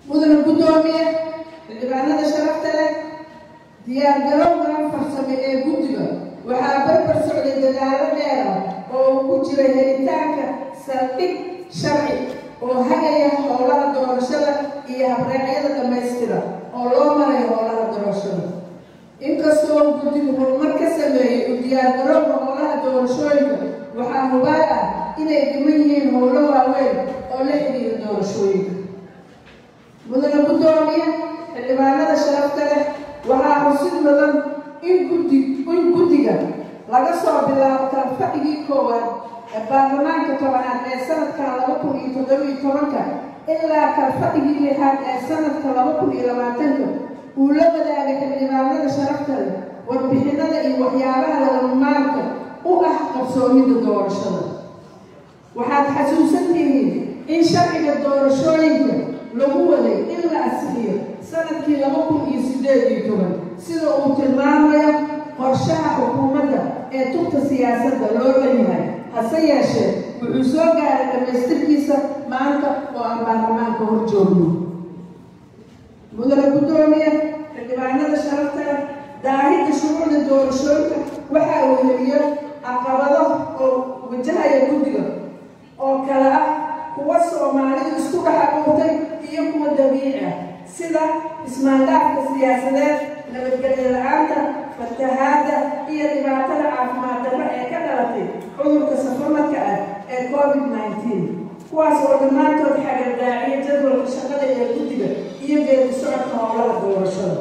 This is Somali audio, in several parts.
mudana guddoomiye xildhibaanada sharafta leh diyaargarowgan farsame ee guddiga waxaa barbar socday dadaalo dheer ah oo uu ku jiray helitaanka saldhig sharci oo hagaya howlaha doorashada iyo habreecyada dhammaystira oo loo marayo howlaha doorashada inkastoo guddigu horumar ka sameeyey u diyaargarowga howlaha doorashooyinka waxaa hubaal ah inay dhiman yihiin howlo waaweyn oo la xidhiira doorashooyinka mudana guddoomiye xildhibaanada sharafta leh waxaa xusid mudan in guddi in guddiga laga soo bilaabo kalfadhigii koowaad ee baarlamaanka tobanaad ee sanadkan laba kun iyo toddobiyo tobanka ilaa kalfadhigii lixaad ee sanadka laba kun iyo labaatanka uu la wadaagay xildhibaanada sharafta leh warbixinada iyo waxyaabaha lagamaarka u ah qabsoomida doorashada waxaad xasuusan tihiin in sharciga doorashooyinka lagu waday in la asixiyo sanadkii laba kun iyo sideed iyo toban sida uu tilmaamayo qorshaha xukuumadda ee tubta siyaasadda loo dhanyahay hase yeeshee wuxuu soo gaaray dhammaystirkiisa maanta oo aan baarlamaanka hor joogno mudane guddoomiye xildhibaanada sharafta leh daahidda shuruucda doorashooyinka waxa uu heliyo caqabado oo wajahaya guddiga oo kale ah kuwa soomaalidu isku dhex abuurtay iyo kuwa dabiici ah sida ismaandaafka siyaasadeed nabadgelyo la-aanta fatahaadda iyo dhibaatada caafimaad darro ee ka dhalatay cudurka safamadka ah ee covid nineteen kuwaas oo dhammaantood xagardaaciya jadwalka shaqada ee guddiga iyo geedi socodka howlaha doorashada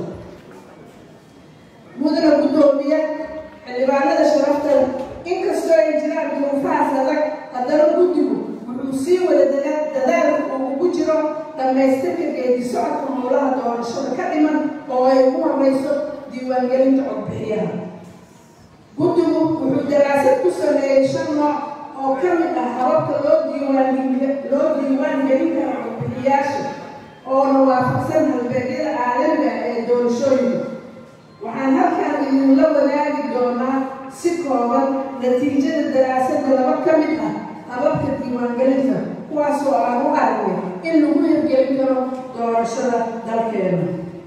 mudana guddoomiye xildhibaanada sharafta leh inkastoo ay jiraan duruufahaas adag haddana guddigu wuxuu sii wada dadaalka uu ugu jiro dhammaystirka geedi socodka howlaha doorashada ka dhiman oo ay ugu horeyso diiwaangelinta codbixiyaha guddigu wuxuu daraasad ku sameeyey shan nooc oo ka mid ah hababka loo diiwaanloo diiwaan gelin kara codbixiyaasha oona waafaqsan halbeegyada caalamiga ee doorashooyinka waxaan halkan idinla wadaagi doonaa si kooban natiijada daraasadda laba ka mid ah hababka diiwaangelinta kuwaas oo aan u aragnay in lagu hirgelin karo doorashada dalkeena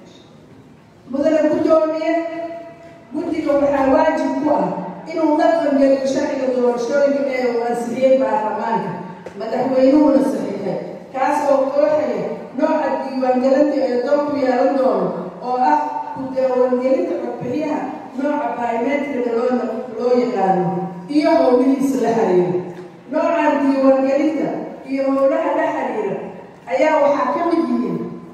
mudane guddoomiye guddiga waxaa waajib ku ah inuu dhaqangeliyo sharciga doorashooyinka ee uu ansixiyey baarlamaanka madaxweynuhuna saxiixay kaas oo qooxaya nooca diiwaangelinta ee doonku yeelan doono oo ah ku diiwaangelinta codbixiyaha nooca biometriga loo loo yaqaano iyo howlihiisa la xiriira noocan diiwaangelinta iyo howlaha la xiriira ayaa waxaa ka mid yihiin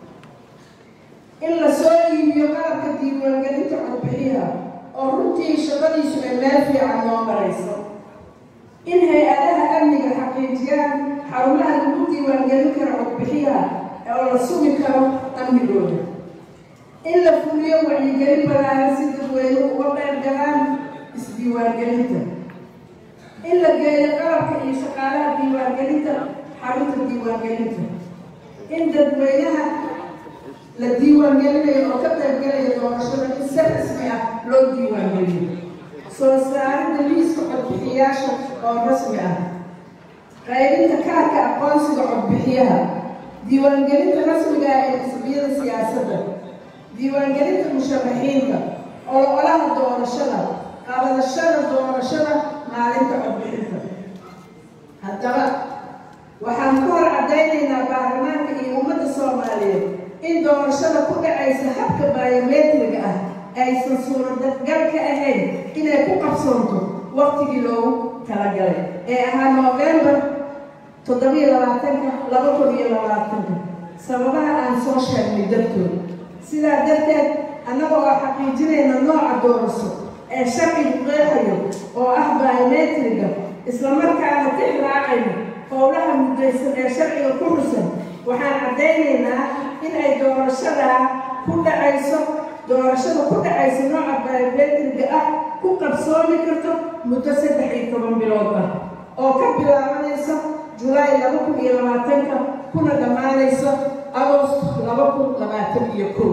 in la soo iibiyo qalabka diiwaangelinta codbixiyaha oo runtii shaqadiisu ay meel fiican noo marayso in hay-adaha amniga xaqiijiyaan xarumaha lagu diiwaangelin karo codbixiyaha oo la sugi karo amnigooda in la fuliyo wacyigelin balaaran si dadweyne uga qeyb galaan isdiiwaangelinta in la geeyo qalabka iyo shaqaalaha diiwaangelinta xarunta diiwaangelinta in dadweynaha la diiwaangelinayo oo ka qaybgalaya doorashada in si rasmi ah loo diiwaangeliyo soo saaridda liiska codbixiyaasha oo rasmi ah qaybinta kaarka aqoonsiga codbixiyaha diiwaangelinta rasmiga ah ee xisbiyada siyaasadda diiwaangelinta musharaxiinta ololaha doorashada qabadashada doorashada maalinta codbixinta haddaba waxaan ku hor caddaynaynaa baarlamaanka iyo ummadda soomaaliyeed in doorashada ku dhacaysa habka biometriga ah aysan suuragal ka ahayn inay ku qabsoonto waqtigii loogu talagalay ee ahaa noofembar toddobiyo labaatanka laba kun iyo labaatanka sababaha aan soo sheegnay dartood sidaa darteed annaga oo xaqiijinayna nooca doorasho ee sharcigu qeexayo oo ah biometriga islamarkaana tix raacayno howlaha muddaysan ee sharciga ku xusan waxaan caddaynaynaa in ay doorashadaa ku dhacayso doorashada ku dhacaysa nooca biometriga ah ku qabsoomi karto muddo saddex iyo toban bilood ah oo ka bilaabanaysa julaay laba kun iyo labaatanka kuna dhammaanaysa agost laba kun labaatan iyo kow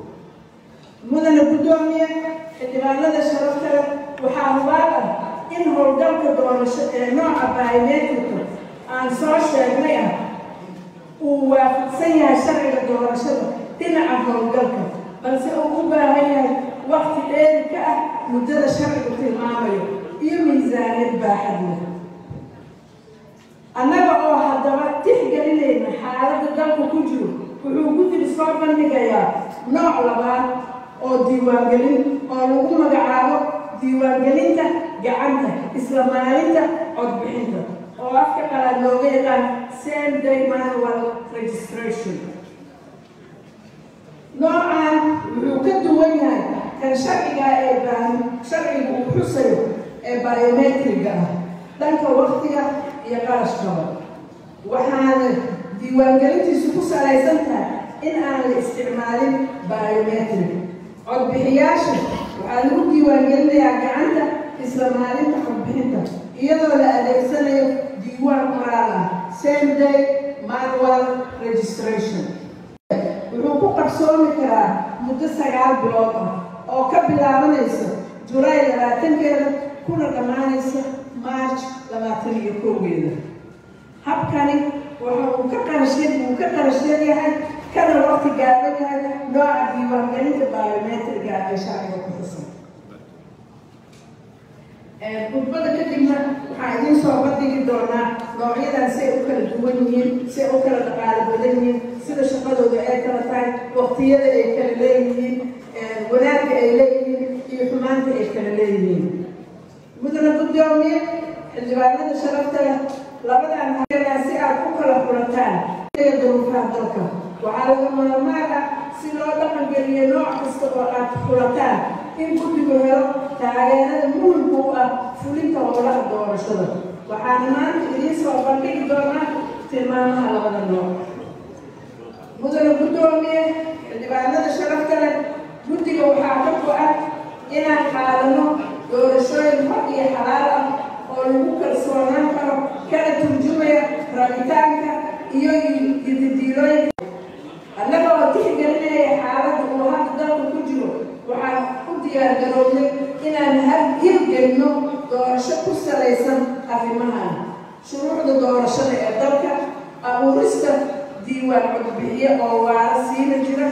mudane guddoomiye xildhibaanada sharafta leh waxaa hubaal ah in howlgalka doorasho ee nooca biometrika aan soo sheegnay ah uu waafaqsan yahay sharciga doorashada dhinaca howlgalka balse uu u baahan yahay wakti dheeri ka ah muddada sharcigu tilmaamayo iyo miisaaniyad baaxad leh annaga oo haddaba tixgelinayna xaaladda dalku ku jiro wuxuu guddiga soo bandhigayaa nooc labaad oo diiwaangelin oo lagu magacaabo diiwaangelinta gacanta isla maalinta codbixinta oo afka qalaad looga yaqaan same day manual registration noocan wuxuu ka duwan yahay kan sharciga ee sharcigu uu xusayo ee biometriga ah dhanka waktiga iyo qarashkaba waxaana diiwaangelintiisu ku salaysan tahay in aan la isticmaalin biometric codbixiyaasha waxaa lagu diiwaangelinayaa gacanta isla maalinta codbixinta iyadoo la adeegsanayo diiwaan qoraal ah same day manual registration wuxuu ku qabsoomi karaa muddo sagaal bilood ah oo ka bilaabanaysa julaay labaatankeeda kuna dhammaanaysa march labaatan iyo kowgeeda habkani waxa uu ka qarashe uu ka qarasheen yahay kana waqti gaaban yahay nooca diiwaangelinta biometriga ee sharciga ku xusan khudbada kadibna waxaa idiin soo bandhigi doonaa noocyadan si ay u kala duwan yihiin si ay u kala dhaqaalo badan yihiin sida shaqadooda ay kala tahay waqtiyada ay kala leeyihiin wanaagga ay leeyihiin iyo xumaanta ay kala leeyihiin mudana guddoomiye xildhibaanada sharafta leh labadan hayaa si aad u kala furataan duruufaha dalka waxaa laga maarmaan ah si loo dhaqangeliyo nooc kasta oo aad furataan in guddigu helo taageerada muhimka u ah fulinta howlaha doorashada waxaana maanta idiin soo bandhigi doonaa tilmaamaha labada nooc mudana guddoomiye xildhibaanada sharafta leh guddiga waxaa ka go-an inaan qaadano doorashooyin xor iyo xalaal ah oo lagu kalsoonaan karo kana turjumaya rabitaanka iyo yididiilooyinka annaga oo tixgelinaya xaaladda uu hadda dalka ku jiro waxaan u diyaargarownay inaan hirgelino doorasho ku salaysan arrimahan shuruucda doorashada ee dalka abuurista diiwaan codbixiye oo waara siina jira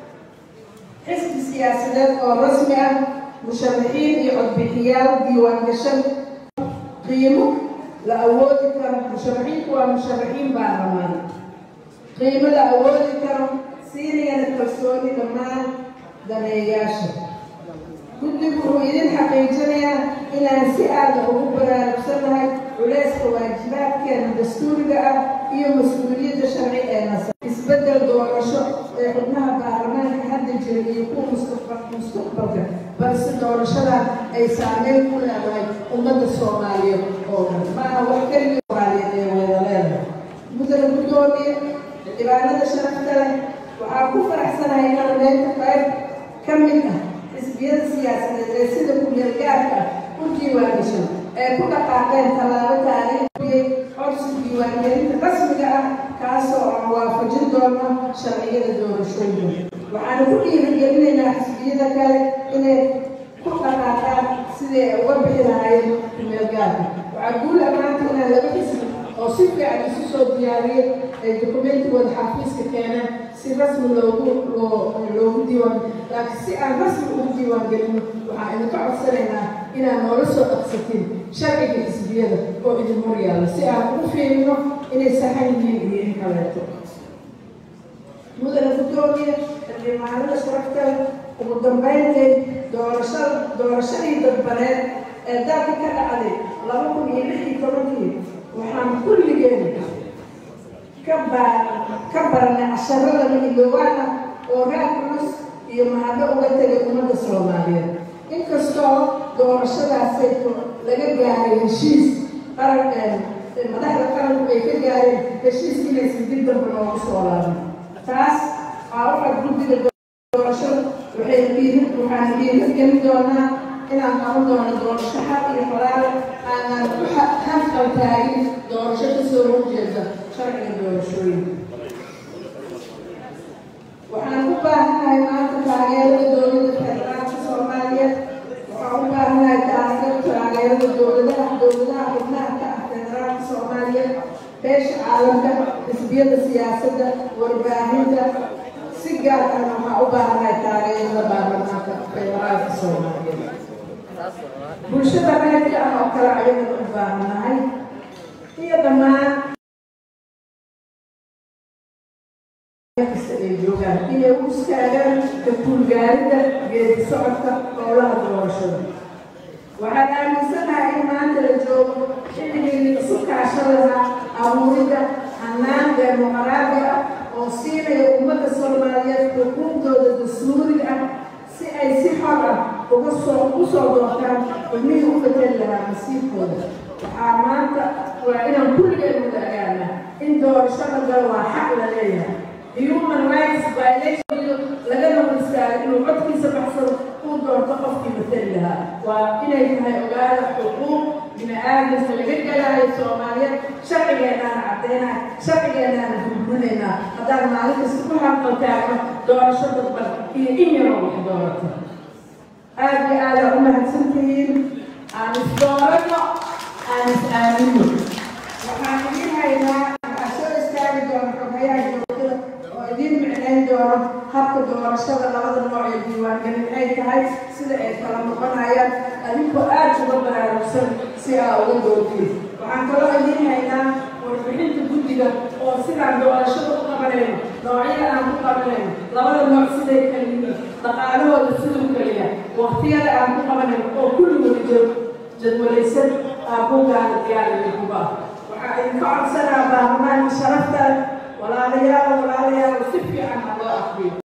xisbi siyaasadeed oo rasmi ah musharaxiin iyo codbixiyaal diiwaan gashan qiimo la awoodi karo musharaxiinku waa musharaxiin baarlamaan qiimo la awoodi karo siinayana kalsooni dhammaan daneeyaasha guddigu wuxuu idin xaqiijinayaa inaan si aada ugu baraarugsannahay culeyska waajibaadkeena dastuuriga ah iyo mas-uuliyadda sharci ee nasa isbeddel doorasho ee xubnaha baarlamaanka hadda jira iyo kuwa mustaqbalka balse doorashadan ay saameyn ku leedahay ummadda soomaaliyeed oo dhan maaha wax keliya soomaaliyeed ee wada leedahay mudana guddoomiye xildhibaanada sharafta leh waxaa ku faraxsanahay inaan meynta qayb ka mid ah xisbiyada siyaasadeed ee sida ku-meelgaarka ah u diiwaangashan ee ku dhaqaaqeen tallaabo taariikhiyey codsi diiwaangelinta rasmiga ah kaasoo aan waafajin doono sharciyada doorashooyinka waxaana ku dhiirigelinaynaa xisbiyada kale inay ku dhaqaaqaan siday uga bixi lahaayeen ku-meelgaarka waxaa guul ammaanta inaan laba xisbi oo si fiican isu soo diyaariyey ay dokumentigooda xafiiska keeneen si rasmi loogu loogu diiwaan laakiin si aan rasmi ugu diiwaangelino waxaan idinka codsanaynaa inaad noola soo dhaqsatiin sharciga xisbiyada oo idin hor yaalla si aan ugu fiirino inay saxan yihiin iyo in kaleeto mudana guddoomiye xildhibaanada sharafta ugu dambeynteed doorashada doorashadii dadbaneed ee dalka ka dhacday laba kun iyo lix iyo tobankii waxaan kulligeen ka ba ka baranay casharada midilowaan ah oo raag culus iyo mahaddo uga tegay ummadda soomaaliyeed inkastoo doorashadaasay laga gaaray heshiis qaran madaxda qaranku ay ka gaareen heshiis inaysan dib dambe noogu soo laaban taas waa waxaa guddiga doorashada waxay dhiiri waxaan dhiiri gelin doonaa inaan qaban doono doorasho xaq iyo falaal aanan ku hafqal taagin doorasho kasoo horjeeda sharciga doorashooyinka waxaan u baahanahay maanta taageerada dowladda federaalka soomaaliyeed waxaan u baahanahay taageerada dowladaha dowladaha xubnaha ka ah federaalka soomaaliyeed beesha caalamka xisbiyada siyaasadda warbaahinta si gaar ahna waxaa u baahanahay taageerada baarlamaanka federaalka soomaaliyeed bulshada reerka ah oo kale ayagana u baahanahay iyo dhammaan kasta ay joogaan inay u istaagaan ka kuulgaaridda geedi socodka howlaha doorashada waxaan aaminsanahay in maanta la joogo xilligii isu kaashadana abuuridda hannaan demoqraadi ah oo siinaya ummadda soomaaliyeed xukuumtooda dastuuriga ah si ay si xor ah uga soo u soo doortaan xubnihii u bedeli lahaa masiirkooda waxaa maanta waa inaan kulligeen wadagaana in doorashada gal waa xaq la leeyahay human rights violation laga naqistaayo inuu codkiisa baxsado uu doorto qofkii matali lahaa waa inay tahay ogaada xuquuq bini aadamka laga galaayo soomaaliyeed sharcigeenaana caddeynahay sharcigeenaana gurgurinaynaa haddaan maalin kasta ku hanqaltaagno doorasho dadban iyo in yaroo wax doorato aad iyo aada u mahadsantihiin aan isdoorano aan is aamino waxaan idin haynaa waxaa soo istaagi doona xoghayaha joogtada oo idiin micnayn doono habka doorashada labada nooc ee diiwaangelin ay tahay sida ay kala noqonayaan adinkoo aad uga baraarugsan si aa uga doortiin waxaan kaloo idiin haynaa warbixinta guddiga oo sidaan doorashada u qabanayno noocyada aan ku qabanayno labada nooc siday kala yihiin dhaqaalahooda siduu kaliya waqtiyada aan ku qabanayno oo kulligooda jiro jadwalaysan aabugaana diyaaraya kuba waxaa idinka codsanaa baarlamaanka sharafta walaalayaal walaalayaal si fiican ha loo akriyo